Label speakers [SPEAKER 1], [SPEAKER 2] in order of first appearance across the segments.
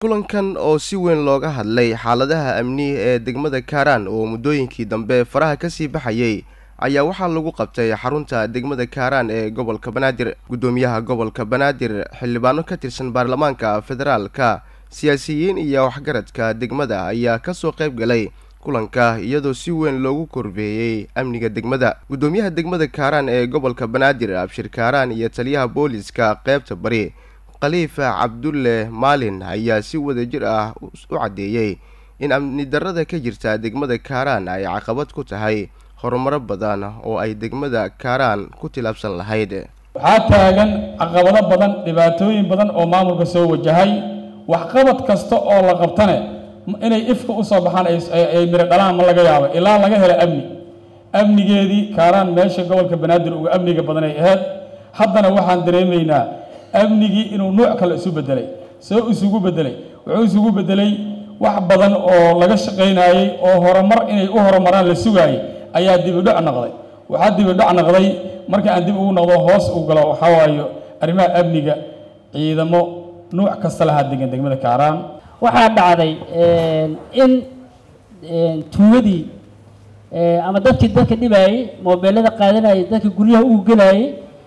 [SPEAKER 1] kulankan oo si weyn looga hadlay xaaladaha amni ee degmada kaaraan oo muddooyinkii dambe faraha kasii baxayay ayaa waxaa lagu qabtay xarunta degmada kaaraan ee gobolka banaadir guddoomiyaha gobolka banaadir xildhibaano ka tirsan baarlamaanka federaalka siyaasiyiin iyo waxgaradka degmada ayaa kasoo qayb galay kulanka iyadoo si weyn loogu korbeeyey amniga degmada guddoomiyaha degmada kaaraan ee gobolka banaadir abshir kaaraan iyo taliyaha booliska qeybta bari khaliifa cabdulle maalin ayaa si wadajir ah u caddeeyey in amni darrada ka jirta degmada kaaraan ay caqabad ku tahay horumaro badan oo ay degmada kaaraan ku tilaabsan lahayd
[SPEAKER 2] waxaa taagan caqabado badan dhibaatooyin badan oo maamulka soo wajahay waxqabad kasta oo la qabtane inay ifka usoo baxaan ay miro dhalaan ma laga yaabo ilaa laga helo amni amnigeedii kaaraan meesha gobolka banaadir uga amniga badan ay ahayd haddana waxaan dareemaynaa amnigii inuu nuuc kale isu bedelay soo isugu bedelay wuxuu isugu bedelay wax badan oo laga shaqaynayey oo horumar inay u horumaraan la sugaayay ayaa dibidhoc noqday waxaa dibidhoc noqday marka aan dib ugu noqdo hoos u galo waxaa waayo arrimaha amniga ciidamo nuuc kasta lahaa degan degmada kaaraan
[SPEAKER 3] waxaa dhacday in tuugadii ama dadkii dadka dhibayey moobeelada qaadanayay dadka guryaha ugu gelayay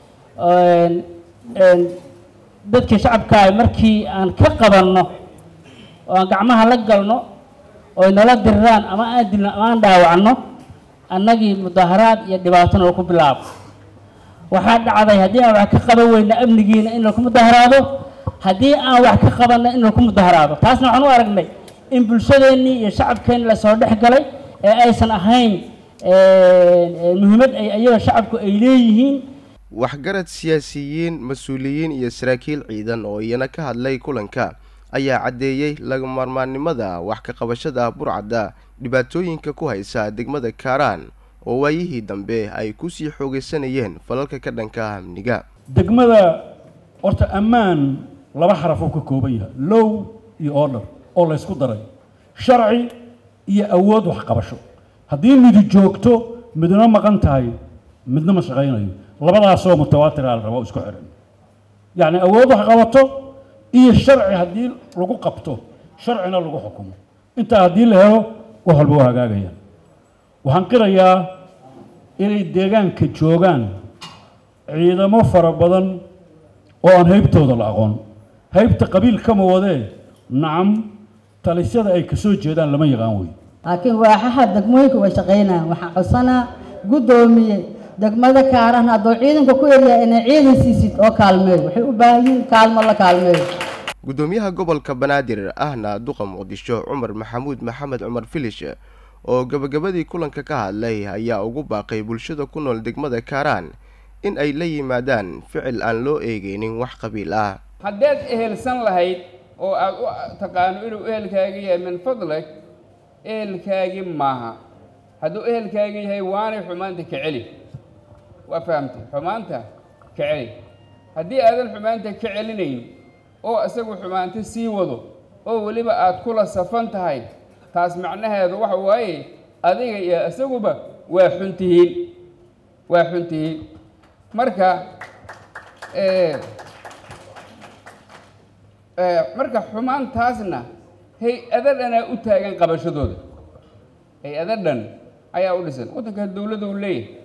[SPEAKER 3] dadkii shacabkaa markii aan ka qabanno oo aan gacmaha la galno oy nala diriraan ama aan dilno ama aan dhaawacno annagii mudaaharaad iyo dhibaatona ku bilaabo waxaa dhacday haddii aan wax ka qaban weyna amnigiina in laku mudaaharaado haddii aan wax ka qabanna in laku mudaaharaado taasna waxaan u aragnay in bulshadeennii iyo shacabkeenni lasoo dhex galay ee aysan ahayn muhiimad ay ayaga shacabku ay leeyihiin
[SPEAKER 1] waxgarad siyaasiyiin mas-uuliyiin iyo saraakiil ciidan oo iyana ka hadlay kulanka ayaa caddeeyey lagamarmaannimada wax ka qabashada burcadda dhibaatooyinka ku haysa degmada kaaraan oo waayihii dambe ay kusii xoogaysanayeen falalka ka dhanka amniga
[SPEAKER 4] degmada horta ammaan laba xaraf oo ka kooban yahay low iyo order oo laysku daray sharci iyo awood waxqabasho haddii midi joogto midna maqan tahay midna ma shaqaynayo labadaasoo mutawaatira la rabo isku xihan yacni awood wax qabato iyo sharci haddii lagu qabto sharcina lagu xukumo intaa haddii la helo wax walba waa hagaagaya waxaan qirayaa inay deegaanka joogaan ciidamo fara badan oo aan haybtooda la aqoon haybta qabiil kama wadee nacam talisyada ay kasoo jeedaan lama yaqaan wey
[SPEAKER 5] laakiin waaxaha degmooyinka way shaqaynayaan waxaan codsanaa guddoomiye degmada kaaran hadduu ciidanka ku eryahay inay ciidan siisid oo kaalmeeyo waxay u baahan yihiin kaalmo la kaalmeeyo
[SPEAKER 1] guddoomiyaha gobolka banaadir ahna duqa muqdisho cumar maxamuud maxamed cumar filish oo gabagabadii kulanka ka hadlay ayaa ugu baaqay bulshada ku nool degmada kaaraan in ay la yimaadaan ficil aan loo eegeynin wax qabiil ah
[SPEAKER 6] haddaad ehelsan lahayd oo aada u taqaano inuu ehelkaaga yahay min fadlag ehelkaagii maaha hadduu ehelkaaga yahay waanay xumaanta ka celi waa fahamtay xumaanta ka celi haddii aadan xumaanta ka celinayn oo isagu xumaanta sii wado oo weliba aada kula safan tahay taas macnaheedu waxa waaye adiga iyo isaguba waa xun tihiin waa xun tihiin marka marka xumaantaasna hay-ada dhanaa u taagan qabashadooda hay-ada dhan ayaa u dhisan waddanka dowladda u leeyahay